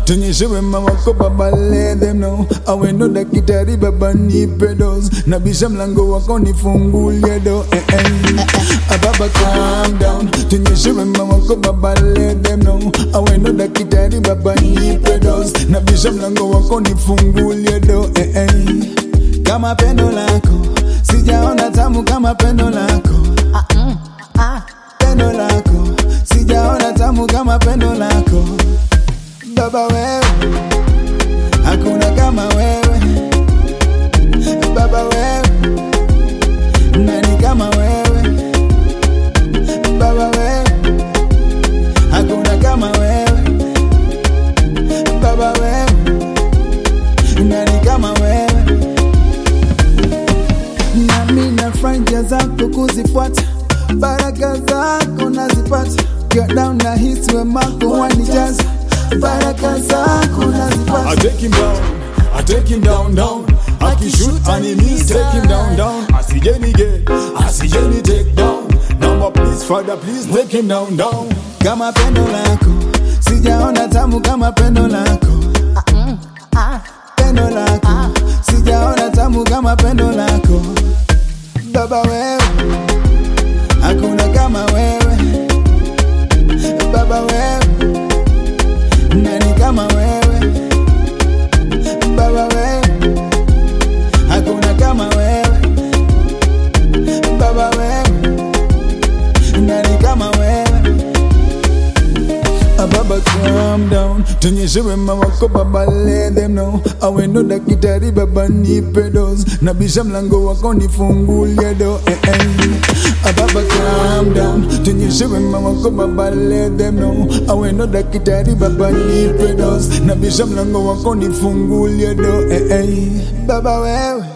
tunyeshe wema wako baba let them know awendo dakitari baba nipe dose nabisha mlango wako nifungulie do eh, eh. Ah, baba calm down tunyeshe wema wako baba let them know awendo dakitari baba nipe dose nabisha mlango wako nifungulie do eh, eh. kama pendo lako sijaona tamu kama pendo lako pendo lako sijaona tamu kama pendo lako baba wewe hakuna kama wewe baba wewe nani kama wewe baba wewe hakuna kama wewe baba wewe nani kama wewe nami na franja zako kuzifuata baraka zako nazipata Get down na hisi wemako wanijaza baraka zako nazipata I take him down, I take him down, down. I can shoot enemies, take him down, down. I see Jenny get, I see Jenny take down. Number please, Father, please take him down, down. kama pendo lako sijaona tamu kama pendo lako pendo lako sijaona tamu kama pendo lako baba wewe hakuna kama wewe baba wewe nani kama wewe baba wewe hakuna kama wewe baba wewe nani kama wewe Ah, Baba calm down tunyeshe wema wako baba let them know awendo dakitari baba nipe dose nabisha mlango wako nifungulie do eh, eh. Ah, Baba calm down tunyeshe wema wako baba let them know awendo dakitari baba nipe dose nabisha mlango wako nifungulie do eh, eh. baba wewe